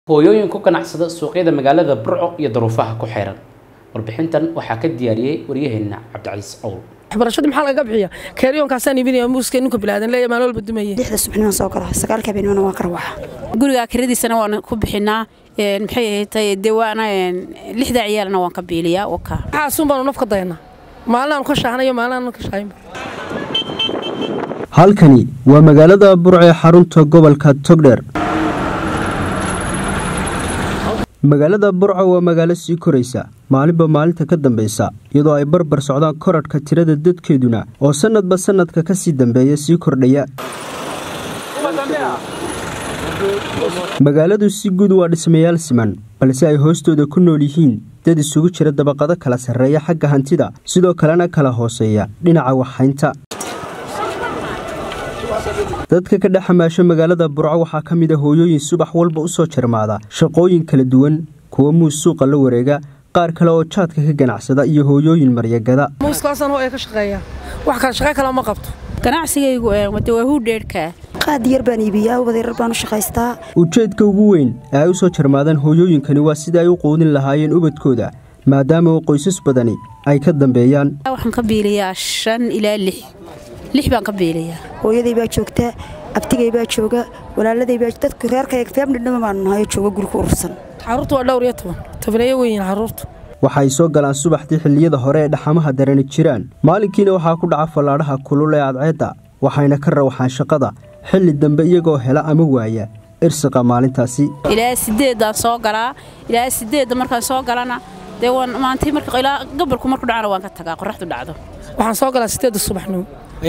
hooyooyin ku ganacsada suuqyada magaalada burco iyo daruufaha ku xeeran warbixintan waxaa ka diyaariyey waryaheena cabdicaliis owl waxbarashadii maxaa lagaga bixiya keeryoonkaasaan iibinaya muuska ninka bilaadan leeya maalin walba dumaya lixda subaxnimo soo gala sagaalka habeenimona waa karwaxa guriga kiradiisana waan ku bixinaa maxay ahayd dee waana lixda ciyaalna waan ka biiliyaa waka waxaasun baanu naf ka dayanaa maalin aanu ka shaahnayo maalin aanu ka shaahinba halkani waa magaalada burco ee xarunta gobolka togdheer magaalada burco waa magaalo sii koraysa maalinba maalinta ka dambaysa iyadoo ay barbar socdaan koradhka tirada dadkeeduna oo sannadba sannadka ka sii dambeeya sii kordhaya magaaladu si guud waa dhismayaal siman balse ay hoostooda ku nool yihiin dad isugu jira dabaqado kala sarreeya xagga hantida sidoo kalena kala hooseeya dhinaca waxhaynta dadka ka dhex xamaasho magaalada burco waxaa ka mid a hooyooyin subax walba u soo jarmaada shaqooyin kala duwan kuwa muus suuqa la wareega qaar kale oo jaadka ka ganacsada iyo hooyooyin maryagada muuskaasaan hooya ka shaqeeya wax kale shaqo kale ma qabto ganacsigaygu wade waa huudheerhka qaad yar baan iibiyaa wadeerar baan u shaqaystaa ujeedka ugu weyn ee ay u soo jarmaadaan hooyooyinkani waa sida ay u quudin lahaayeen ubadkooda maadaama oo qoysas badani ay ka dambeeyaan waxaan ka biiliyaa shan ilaa lix lix baan ka biiliyaa hooyaday baa joogta abtigay baa jooga walaaladay baa dadku reerkayga feemdhidhama baanu nahayo jooga guriga urursan caruurtu waa dhowr iyo toban tobaneeyo weyiin caruurtu waxay soo galaan subaxdii xilliyada hore ee dhaxamaha darani jiraan maalinkiina waxaa ku dhaca fallaadhaha kulul ee adceedda waxayna ka rawaxaan shaqada xilli dambe iyagoo hela ama waaya irsiqa maalintaasi ilaa sideeddaan soo galaa ilaa sideedda markaan soo galana dee maantii marka ilaa gabalku marku dhacana waan ka tagaa qoraxdu dhacdo waxaan soo galaa sideedda subaxnimo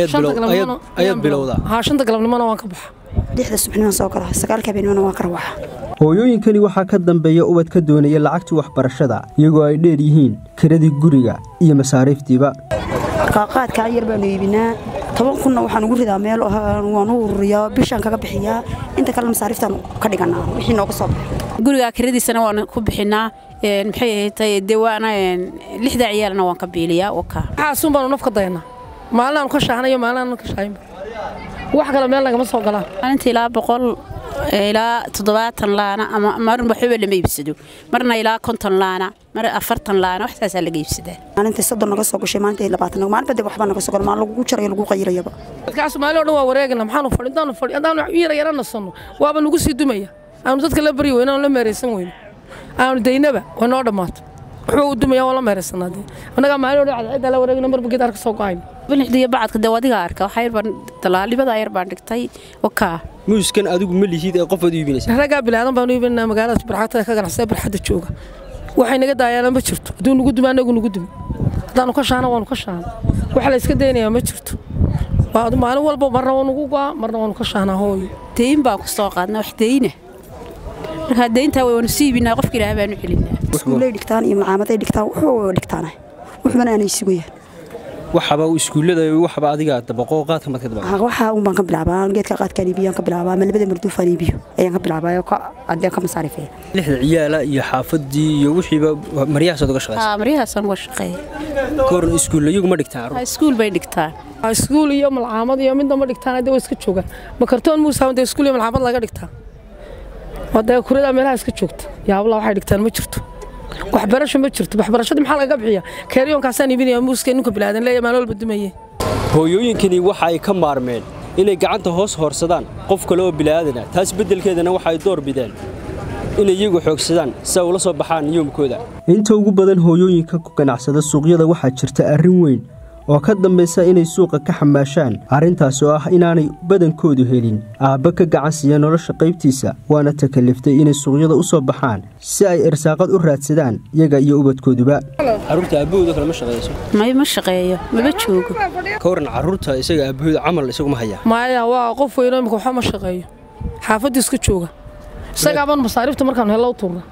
ayaad bilowdaa haa shanta galabnimona waan ka baxa lixda subaxnimo soo gala sagaalka habeenimona waa karwaxa hooyooyinkani waxaa ka dambeeya ubad ka doonaya lacagtii waxbarashada iyagoo ay dheer yihiin kiradii guriga iyo masaariiftiiba qaadkaa yar baanu iibinaa toban kunna waxaan ugu ridaa meel waan u ururiyaa bishaan kaga bixiyaa inta kale masaariiftaan ka dhiganaa wixii nooga soo baxay guriga kiradiisana waan ku bixinaa maxay ahayd dee waana lixda ciyaalna waan ka biiliyaa waka waxaasun baanu naf ka dayanaa maalin aanu ka shaahnayo maalin aanu ka shaahinba wax kale meel nagama soo galaan maalinta ilaa boqol ilaa toddobaatan laana ama marin waxba lama iibsado marna ilaa konton laana mar afartan laana waxtaasaa laga iibsadaa maalintii soddon naga soo gashay maalintii labaatan maalinba dee waxbaa naga soo gala maalin lagu jarayo lagu qayirayaba dadkaas maalin o dhan waa wareegana maxaanu fadhi intaanu fadhi haddaanu yara yara nasanno waaba nagu sii dumaya aanu dadka la baryi weyno aanu la meeraysan weyno aanu daynaba waa noo dhammaato wuxuu u dumaya waa la meeraysanaa dee annagaa maalin o dhan cadceeddaa la wareegna marba geed arka soo go-ayno bilixdiyo bacadka dee adiga arka waxaa yarbaan dalaalibada yar baan dhigtay wakaa muuskan adigu ma lihid ee qofaad iibinaysa raggaa bilaadan baanu iibinaa magaalada barxadda ka ganacsada barxadda jooga waxay naga daayaana ma jirto hadduu nugu dumi annagu nugu dumi haddaanu ka shaana waanu ka shaana waxa la iska daynayaa ma jirto maalin walba marna waa nugu go'a marna waanu ka shaanaa hooyo dayn baan ku soo qaadna wax dayna markaa dayntaa waanu sii iibinaa qofka ilaah baanu celinaa iskuullay dhigtaan iyo malcaamaday dhigtaan wuxuu dhigtaan waxbana aanay sugayaan waxaba iskuullada waxba adiga dabaqo qaadka marka dabaqo waxa un baan ka bilaabaa geedka qaadkaan iibiyaan ka bilaabaa ama labada marduufaan iibiyo ayaan ka bilaabaa oo adeen ka masaarifeeya lixda ciyaala iyo xaafadii iyo wixiiba maryahaas uga shaqeysa haa maryahaasaan uga shaqeeya kooran iskuulla iyagu ma dhigtaan iskuul bay dhigtaan iskuul iyo malcaamad iyo midna ma dhigtaan hadda waa iska joogaan ma kartoon muusa dee iskuul iyo malcaamad laga dhigtaa wadee kurada meelaha iska joogta yaabla waxay dhigtaan ma jirto waxbarasho ma jirto waxbarashadii maxaa lagaga bixiya keeryoonkaasaan iibinaya muuska ninka bilaadan leeya maalin walba dumaye hooyooyinkani waxa ay ka maarmeen inay gacanta hoos hoorsadaan qof kale oo bilaaadana taas beddelkeedana waxa ay door bideen inay iyagu xoogsadaan si ay ula soo baxaan yoomkooda inta ugu badan hooyooyinka ku ganacsada suuqyada waxaa jirta arrin weyn oo ka dambaysa inay suuqa ka xamaashaan arrintaas oo ah inaanay badankoodu helin aabba ka gacan siiya nolosha qaybtiisa waana takaliftay inay suuqyada u soo baxaan si ay irsaaqad u raadsadaan iyaga iyo ubadkooduba carruurta aabbahooda kale ma shaqeeyso may ma shaqeeyo maba joogo ka waran carruurta isaga aabbahooda camal isagu ma hayaa maya waa qof weyno imika waxba ma shaqeeyo xaafadii iska jooga isagaabaan masaariifta markaanu hella u tuurna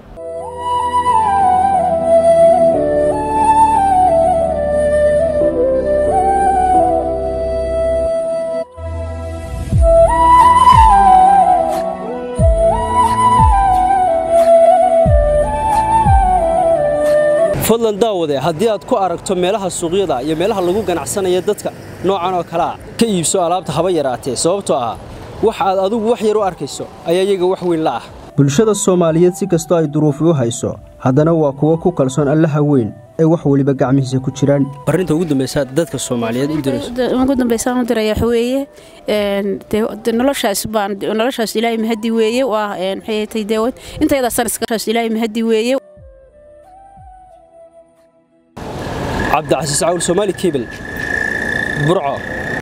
fadlan daawade haddii aad ku aragto meelaha suuqyada iyo meelaha lagu ganacsanaya dadka noocan oo kalea ka iibso alaabta haba yaraatee sababtoo ah wax aad adigu wax yar u arkayso ayaa iyaga wax weyn la ah bulshada soomaaliyeed si kastoo ay duruufi u hayso haddana waa kuwo ku kalsoon allaha weyn ee wax weliba gacmihiisa ku jiraan arrinta ugu dambaysa dadka soomaaliyeed u dirayso ugu dambaysaan u diraya waxa weeye dee noloshaas baan noloshaas ilaahay mahadi weeye waa maxay tahay dee intayada sanaskaas ilaahay mahadi weeye cabdicasiis cawl soomaali kebel burco